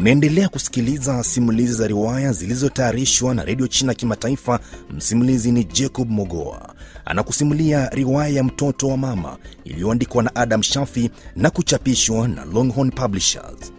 Unaendelea kusikiliza simulizi za riwaya zilizotayarishwa na redio China Kimataifa. Msimulizi ni Jacob Mogoa, anakusimulia riwaya ya mtoto wa mama iliyoandikwa na Adam Shafi na kuchapishwa na Longhorn Publishers.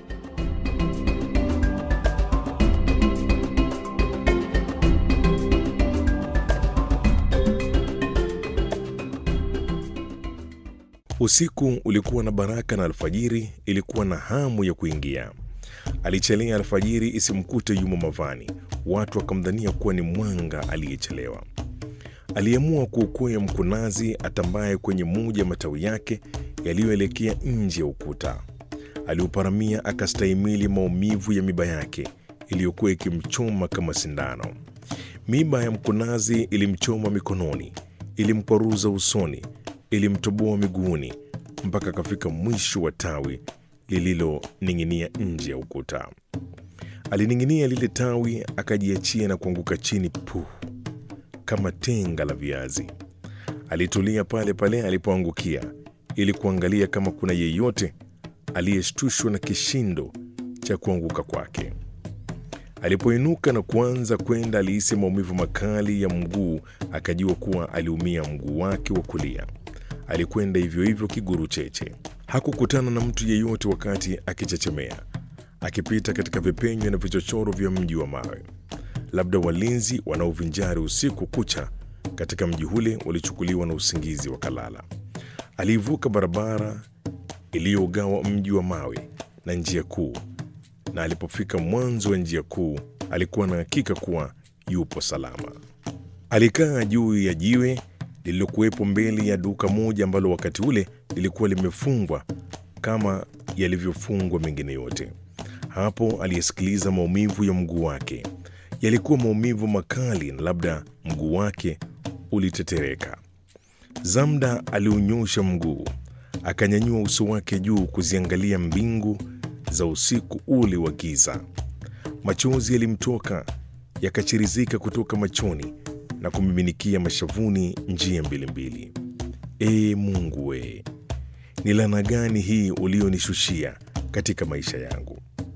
Usiku ulikuwa na baraka na alfajiri ilikuwa na hamu ya kuingia. Alichelea alfajiri isimkute yumo mavani, watu wakamdhania kuwa ni mwanga aliyechelewa. Aliamua kuukwea mkunazi atambaye kwenye moja matawi yake yaliyoelekea nje ya ukuta. Aliuparamia akastahimili maumivu ya miba yake iliyokuwa ikimchoma kama sindano. Miba ya mkunazi ilimchoma mikononi, ilimkwaruza usoni, ilimtoboa miguuni mpaka akafika mwisho wa tawi lililoning'inia nje ya ukuta. Alining'inia lile tawi, akajiachia na kuanguka chini puh, kama tenga la viazi. Alitulia pale pale alipoangukia ili kuangalia kama kuna yeyote aliyeshtushwa na kishindo cha kuanguka kwake. Alipoinuka na kuanza kwenda, alihisi maumivu makali ya mguu, akajua kuwa aliumia mguu wake wa kulia. Alikwenda hivyo hivyo kiguru cheche. Hakukutana na mtu yeyote wakati akichechemea, akipita katika vipenyo na vichochoro vya mji wa mawe. Labda walinzi wanaovinjari usiku kucha katika mji ule walichukuliwa na usingizi wakalala. Aliivuka barabara iliyogawa mji wa mawe na njia kuu, na alipofika mwanzo wa njia kuu alikuwa na hakika kuwa yupo salama. Alikaa juu ya jiwe lililokuwepo mbele ya duka moja ambalo wakati ule lilikuwa limefungwa kama yalivyofungwa mengine yote. Hapo aliyesikiliza maumivu ya mguu wake. Yalikuwa maumivu makali, na labda mguu wake ulitetereka. Zamda aliunyosha mguu, akanyanyua uso wake juu kuziangalia mbingu za usiku ule wa giza. Machozi yalimtoka yakachirizika kutoka machoni na kumiminikia mashavuni njia mbili mbili. Ee Mungu we, ni laana gani hii ulionishushia katika maisha yangu?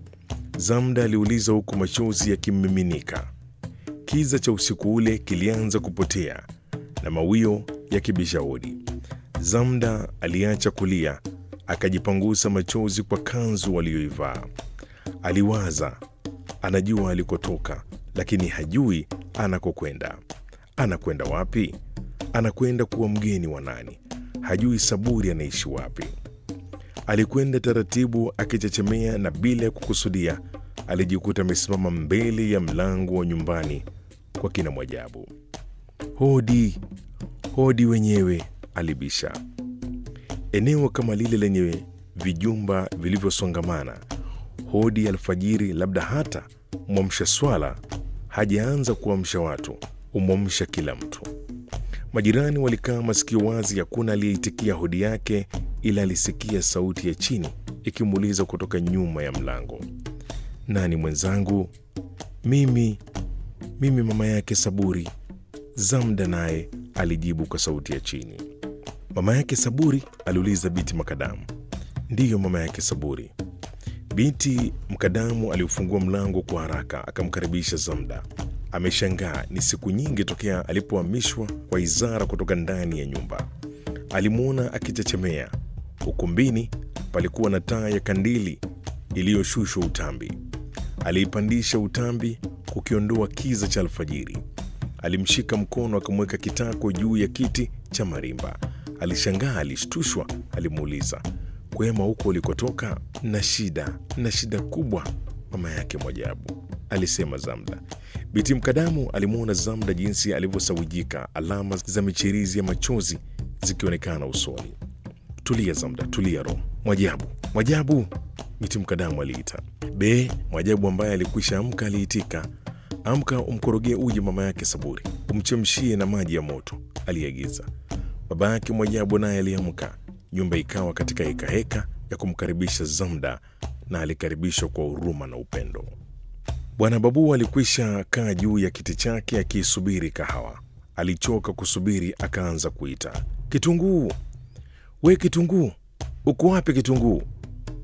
Zamda aliuliza huku machozi yakimmiminika. Kiza cha usiku ule kilianza kupotea na mawio yakibisha hodi. Zamda aliacha kulia, akajipangusa machozi kwa kanzu aliyoivaa. Aliwaza, anajua alikotoka, lakini hajui anakokwenda. Anakwenda wapi? Anakwenda kuwa mgeni wa nani? Hajui Saburi anaishi wapi. Alikwenda taratibu akichechemea, na bila ya kukusudia alijikuta amesimama mbele ya mlango wa nyumbani kwa kina Mwajabu. Hodi, hodi wenyewe, alibisha. Eneo kama lile lenye vijumba vilivyosongamana, hodi alfajiri, labda hata mwamsha swala hajaanza kuamsha watu umwamsha kila mtu. Majirani walikaa masikio wazi, hakuna aliyeitikia hodi yake, ila alisikia sauti ya chini ikimuuliza kutoka nyuma ya mlango, nani mwenzangu? Mimi, mimi mama yake Saburi. Zamda naye alijibu kwa sauti ya chini. Mama yake Saburi? aliuliza Biti Makadamu. Ndiyo, mama yake Saburi. Binti Mkadamu aliufungua mlango kwa haraka akamkaribisha Zamda. Ameshangaa, ni siku nyingi tokea alipohamishwa kwa Izara kutoka ndani ya nyumba. Alimwona akichechemea. Ukumbini palikuwa na taa ya kandili iliyoshushwa utambi. Aliipandisha utambi kukiondoa kiza cha alfajiri. Alimshika mkono akamweka kitako juu ya kiti cha marimba. Alishangaa, alishtushwa. Alimuuliza, kwema huko ulikotoka? Na shida na shida kubwa, mama yake Mwajabu, alisema Zamda. Biti Mkadamu alimwona Zamda jinsi alivyosawijika, alama za michirizi ya machozi zikionekana usoni. Tulia Zamda, tulia roho. Mwajabu, Mwajabu, Biti Mkadamu aliita. Be, Mwajabu ambaye alikwisha amka aliitika. Amka umkorogee uji mama yake Saburi, umchemshie na maji ya moto, aliagiza. Baba yake Mwajabu naye aliamka. Nyumba ikawa katika hekaheka ya kumkaribisha Zamda, na alikaribishwa kwa huruma na upendo. Bwana Babu alikwisha kaa juu ya kiti chake akiisubiri kahawa. Alichoka kusubiri, akaanza kuita, Kitunguu, we Kitunguu, uko wapi Kitunguu?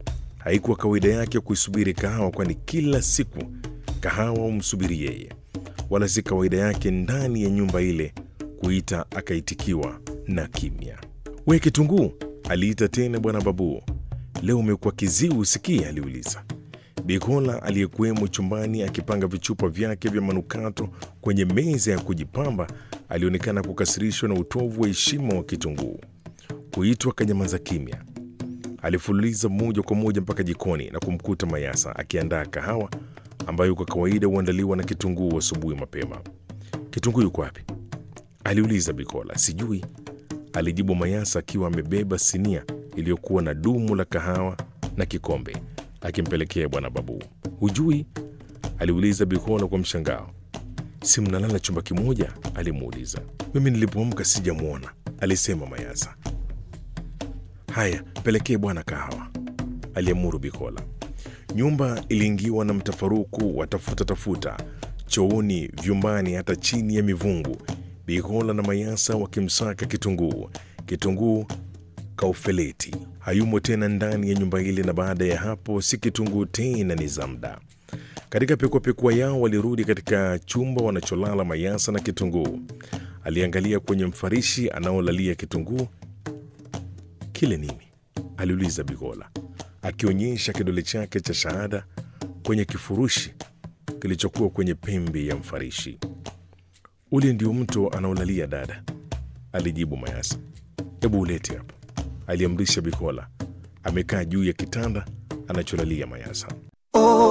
Haikuwa kawaida yake kuisubiri kahawa, kwani kila siku kahawa humsubiri yeye, wala si kawaida yake ndani ya nyumba ile kuita akaitikiwa na kimya. We Kitunguu, aliita tena bwana Babu. Leo umekuwa kiziwi usikii? aliuliza. Bikola aliyekuwemo chumbani akipanga vichupa vyake vya manukato kwenye meza ya kujipamba alionekana kukasirishwa na utovu wa heshima wa Kitunguu. Kuitwa kanyamaza kimya. Alifululiza moja kwa moja mpaka jikoni na kumkuta Mayasa akiandaa kahawa ambayo kwa kawaida huandaliwa na Kitunguu asubuhi mapema. Kitunguu yuko wapi? aliuliza Bikola. Sijui, alijibu Mayasa akiwa amebeba sinia iliyokuwa na dumu la kahawa na kikombe akimpelekea bwana Babu. Hujui? aliuliza Bikola kwa mshangao. Si mnalala chumba kimoja? alimuuliza. Mimi nilipoamka sijamwona, alisema Mayasa. Haya, pelekee bwana kahawa, aliamuru Bikola. Nyumba iliingiwa na mtafaruku wa tafuta tafuta, chooni, vyumbani, hata chini ya mivungu. Bikola na Mayasa wakimsaka Kitunguu. Kitunguu kaufeleti hayumo tena ndani ya nyumba ile, na baada ya hapo si Kitunguu tena, ni Zamda. Katika pekuapekua yao walirudi katika chumba wanacholala Mayasa na Kitunguu. Aliangalia kwenye mfarishi anaolalia Kitunguu. Kile nini? aliuliza Bigola akionyesha kidole chake cha shahada kwenye kifurushi kilichokuwa kwenye pembe ya mfarishi. Ule ndio mto anaolalia dada, alijibu Mayasa. Hebu ulete hapa, aliamrisha Bikola. Amekaa juu ya kitanda anacholalia Mayasa.